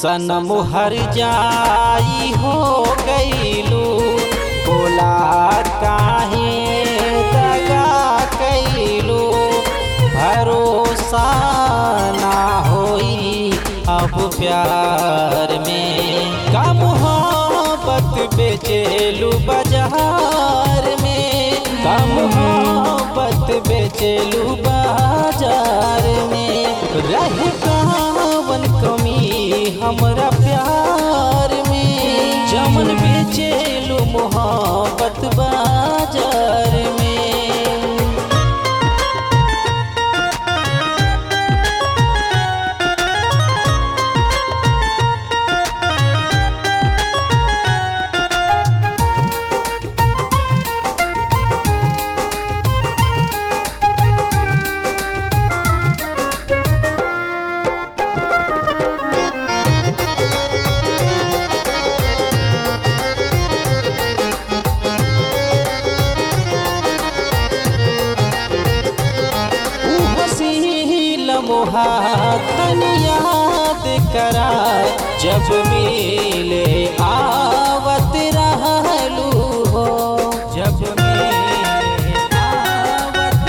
सनम हर जाई हो गईलू बोला काहे दगा कैलू भरोसा ना होई अब प्यार में का मोहब्बत बेचेलू बाजार में का मोहब्बत बेचेलू बाजार में रह कावन कमी हमरा प्यार में जमन बेचेलू मोहब्बत बाजार में मोहा तन याद करा जब मिले आवत रहलू हो जब मिले आवत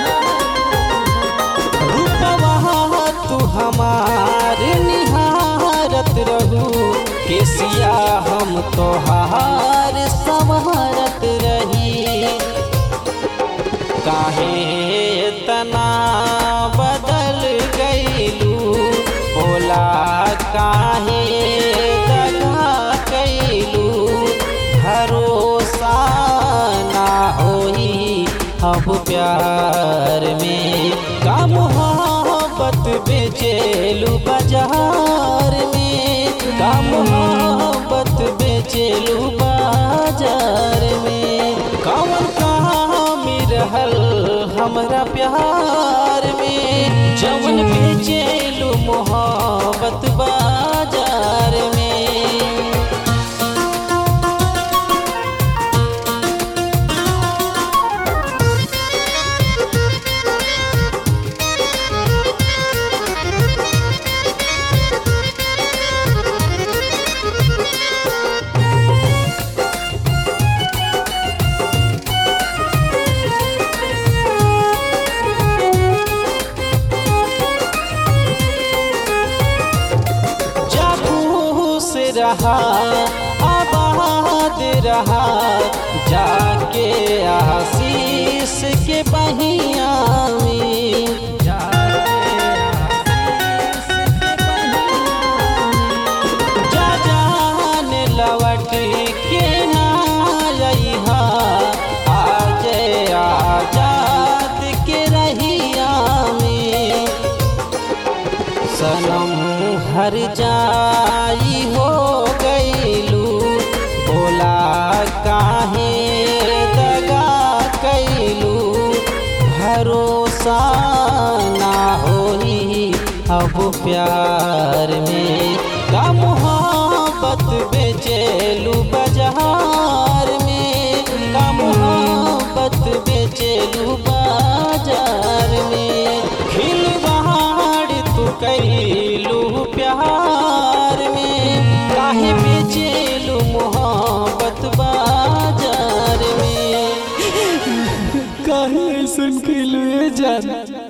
रहलू रूपवा तू हमार निहारत रहू केसिया हम तोहार संवरत रही काहे तना बदल गईलू बोला काहे दगा कैलू भरोसा ना होई अब प्यार में का मोहब्बत बेचेलू बाजार में का मोहब्बत बेचेलू बाजार में कौन काम रहल हमरा प्यार में जवन बेचेलू मोहब्बत बाजार में से रहा आबाद रहा जाके आशीष के बहिया में जा जान लवट के ना रहा आज आजाद के रहिया में सनम हर जाई हो गईलू बोला काहे दगा कैलू भरोसा ना होई अब प्यार में का मोहब्बत बेचेलू बाजार में का मोहब्बत बेचेलू बाजार में खिलवाड़ तू कैलू प्यार में काहे बेचेलू मोहब्बत बाजार में काहे ऐसन कैलू ए जान